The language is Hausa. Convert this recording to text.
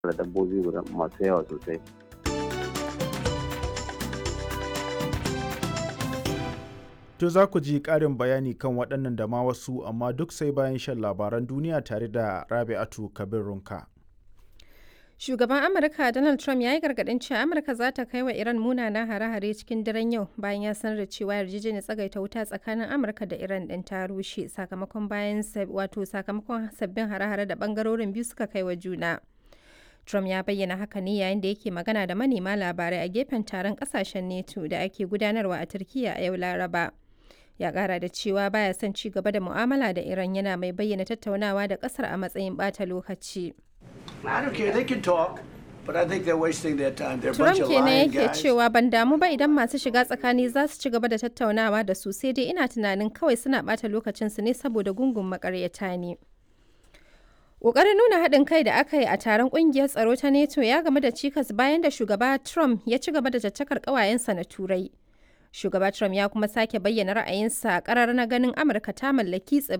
da dabbobi masu yawa sosai. To za ku ji ƙarin bayani kan waɗannan da ma wasu amma duk sai bayan shan labaran duniya tare da Rabi'atu Kabir Runka. Shugaban Amurka Donald Trump ya yi gargaɗin cewa Amurka za ta kai wa Iran munanan hare-hare cikin daren yau bayan ya sanar da cewa yarjejeniyar tsagaita wuta tsakanin Amurka da Iran ɗin ta rushe sakamakon bayan wato sakamakon sabbin hare-hare da ɓangarorin biyu suka kai wa juna. Trump ya bayyana haka ne yayin da yake magana da manema labarai a gefen taron ƙasashen NATO da ake gudanarwa a Turkiyya a yau Laraba. Ya ƙara da cewa baya son ci gaba da mu'amala da Iran yana mai bayyana tattaunawa da ƙasar a matsayin ɓata lokaci. I don't care. They can talk, but I think they're wasting their time. They're a Trump bunch of kenan lying yake guys. cewa ban damu ba idan masu shiga tsakani za su ci gaba da tattaunawa da su sai dai ina tunanin kawai suna ɓata lokacinsu ne saboda gungun makaryata ne. Ƙoƙarin nuna haɗin kai da aka yi a taron ƙungiyar tsaro ta NATO ya game da cikas bayan da shugaba Trump ya ci gaba da caccakar ƙawayensa na Turai. Shugaba Trump ya kuma sake bayyana ra'ayinsa ƙarar na ganin Amurka ta mallaki